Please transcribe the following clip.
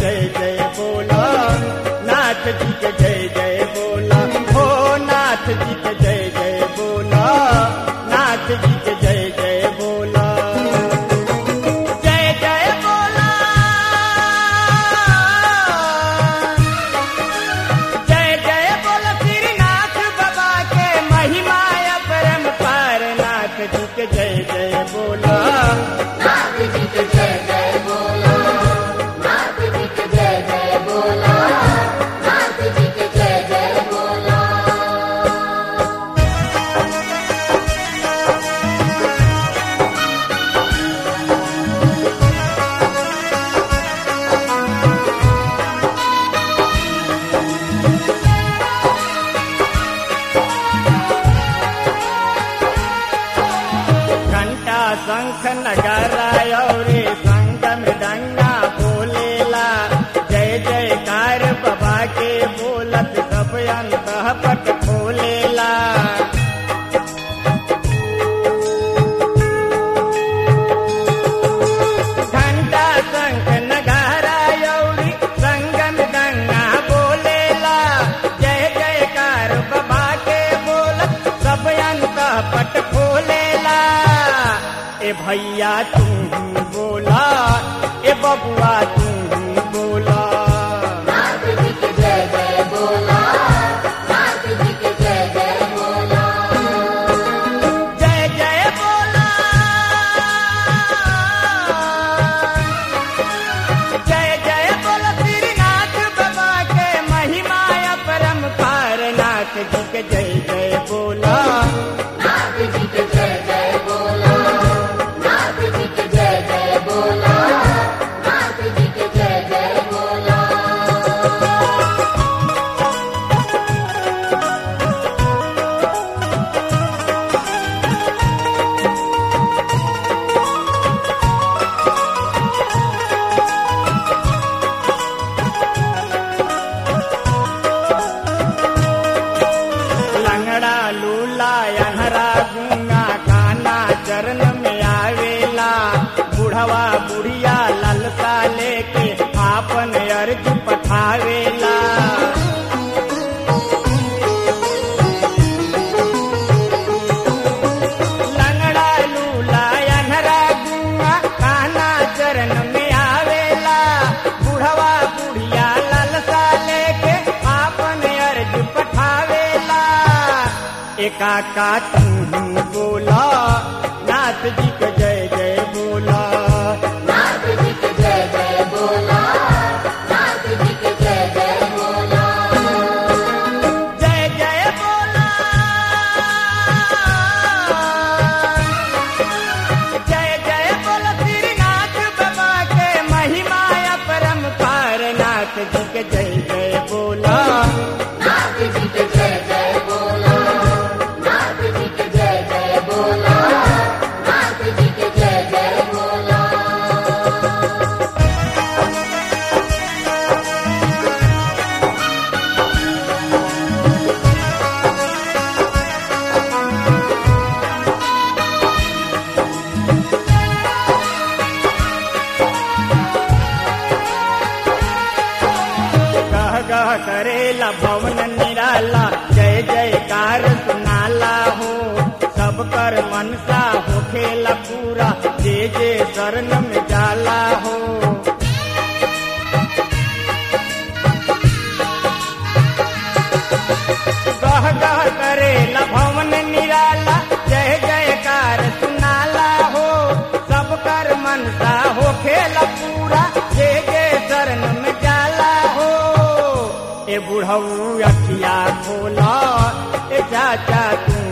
जय जय बोला नाथ जी के जय जय बोला हो नाथ जी के जय जय बोला नाथ जी के जय जय बोला जय जय बोला जय जय बोला श्रीनाथ बाबा के महिमा परम पार नाथ जी के जय जय बोला नाथ जी के जय जय बोला नाथ जी के जय जय बोला नाथ जी के जय जय बोला घंटा शंख नगारा और संग मृदंगा बोलेला जय जयकार बाबा के बोलत सब अंत पट खोलेला घंटा शंख नगारा और संग मृदंगा बोलेला जय जयकार बाबा के बोलत सब अंत पट खोलेला ए भैया तू बोला ए बबुआ तू बोला नाथ जी के जय जय बोला नाथ जी के जय जय बोला जय जय बोला जय जय बोला श्रीनाथ बाबा के महिमा परम पार नाथ जी के जय जय बोला नाथ जी के जय जय बोला नाथ जी के जय जय बोला नाथ जी के जय जय बोला लंगड़ा लूला अनहरा गूंगा काना चरण में आवेला बुढ़वा बुढ़िया ललसा लेके आपन अर्ज पठावेला लंगड़ा लूला अनहरा गूंगा काना चरण में आवेला बुढ़वा बुढ़िया ललसा लेके आपन अर्ज पठावेला एका का तू बोला नाथ जी के जय जय बोला नाथ जी के जय जय बोला नाथ जी के जय जय बोला जय जय बोला जय जय बोला श्रीनाथ बाबा के महिमा परम पार नाथ जी के जय जय बोला नाथ जी के जय जय बोला नाथ जी के जय जय बोला नाथ जी के जय जय बोला गह गह करेला भवन निराला जय जयकार सुनाला हो सब कर मनसा होखेला पूरा जे जे शरण में जाला हो गह गह करेला भवन निराला जय जयकार सुनाला हो सब कर मनसा होखेला पूरा जे जे शरण में जाला हो ए बुढ़ऊ अखिया खोला ए चाचा तू